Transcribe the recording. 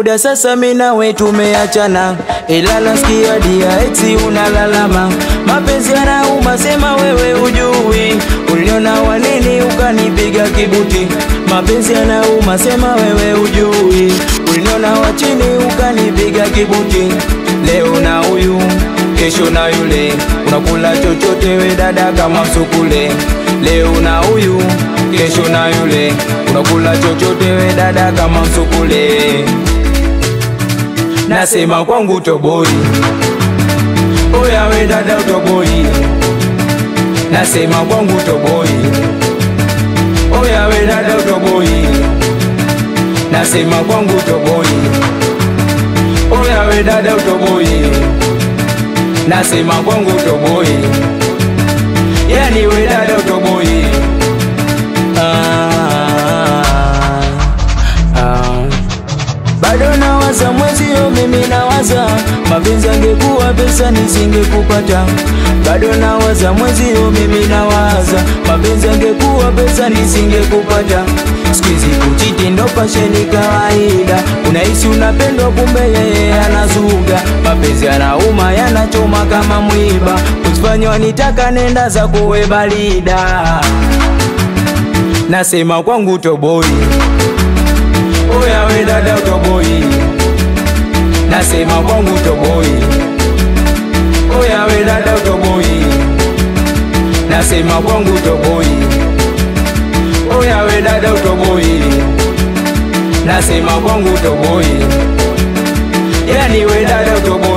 muda sasa mimi nawe tumeachana, ila nasikia dia eti unalalama, mapenzi yanauma, sema wewe ujui, uliona wanini ukanipiga kibuti, mapenzi yanauma, sema wewe ujui, uliona wa chini ukanipiga kibuti, leo na huyu kesho na yule, unakula chochote we dada kama msukule, leo na huyu kesho na yule, unakula chochote we dada kama msukule. Nasema kwangu toboi, oya we dada utoboi. Nasema kwangu toboi, oya we dada utoboi. Nasema kwangu toboi, oya we dada utoboi. Nasema kwangu toboi, yani we dada utoboi. Ah, ah. Bado nawaza mwezio, mimi nawaza mapenzi angekuwa pesa nisingekupata. Bado nawaza mwezio, mimi nawaza mapenzi angekuwa pesa nisingekupata. Sikizi kuchiti ndo pasheni kawaida, unahisi unapendwa, kumbe yeye anazuga. Mapenzi yanauma, yanachoma kama mwiba, usifanywa nitaka nenda za kuwe balida. Nasema kwangu toboi Oya we dada utoboi, nasema kwangu utoboi. Oya we dada utoboi, nasema kwangu utoboi. Oya we dada utoboi, nasema kwangu utoboi. Yani we dada utoboi.